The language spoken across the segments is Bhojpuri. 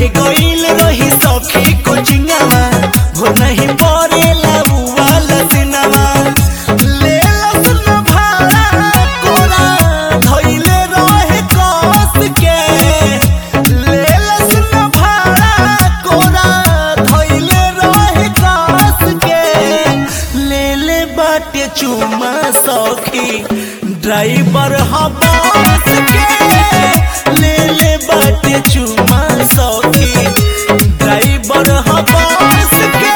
गईल रही सखी कोचिंगवा हो नहीं पड़ेला वाला सिनेमा ले लसन भाड़ा कोरा धइले रहे कस के ले लसन भाड़ा कोरा धइले रहे कस के ले ले बाटे चुमा सखी ड्राइवर ह बस के ले ले बाटे चुमा सखी ड्राइवर ह बस के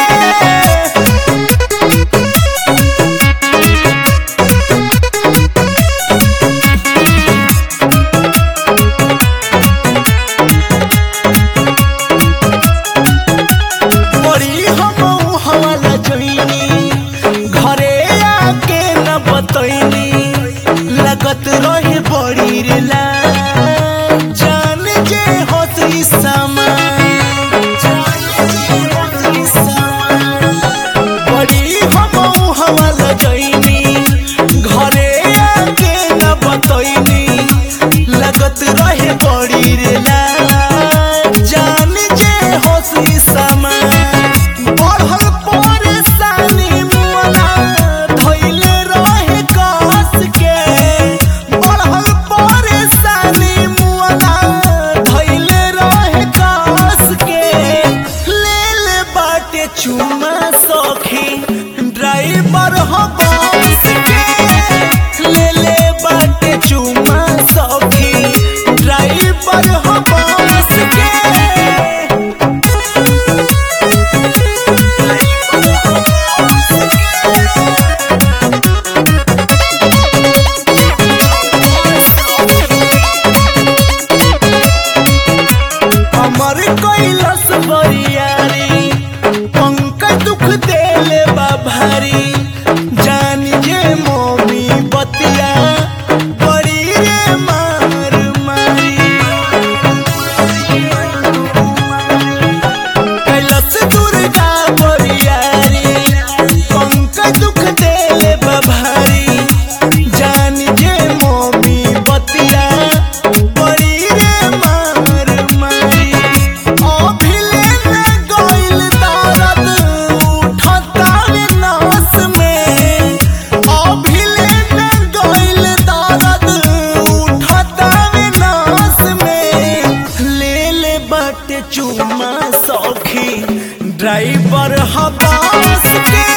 बड़ी हम हवाला जोइनी घरे आके न बतैनी लगत रहे बड़ी रे ला जान जे होती समा बड़ी हम हवाला जोइनी घरे आके न बतैनी लगत रहे बड़ी रे ला जान जे होसी समा बढ़ल परेशानी मुअना धइले रहे कस के बढ़ल परेशानी मुअना धइले रहे कस के ले ले बाटे चुमा सखी ड्राइवर ह बस के ले ले बाटे चुमा सखी ड्राइवर ह बस के हमर कैलस बरियारी पंकज दुख देले बा भारी जान जे मोमी बतिया बड़ी रे मार मारी कैलस दुर्गा बरियारी पंकज दुख देले बा भारी जान जे मोमी बतिया बड़ी रे मार मारी अभिले न गइल दर्द उठतावे नस में अभिले न गइल दर्द उठतावे नस में ले ले बाटे चुमा सखी ड्राइवर ह बस के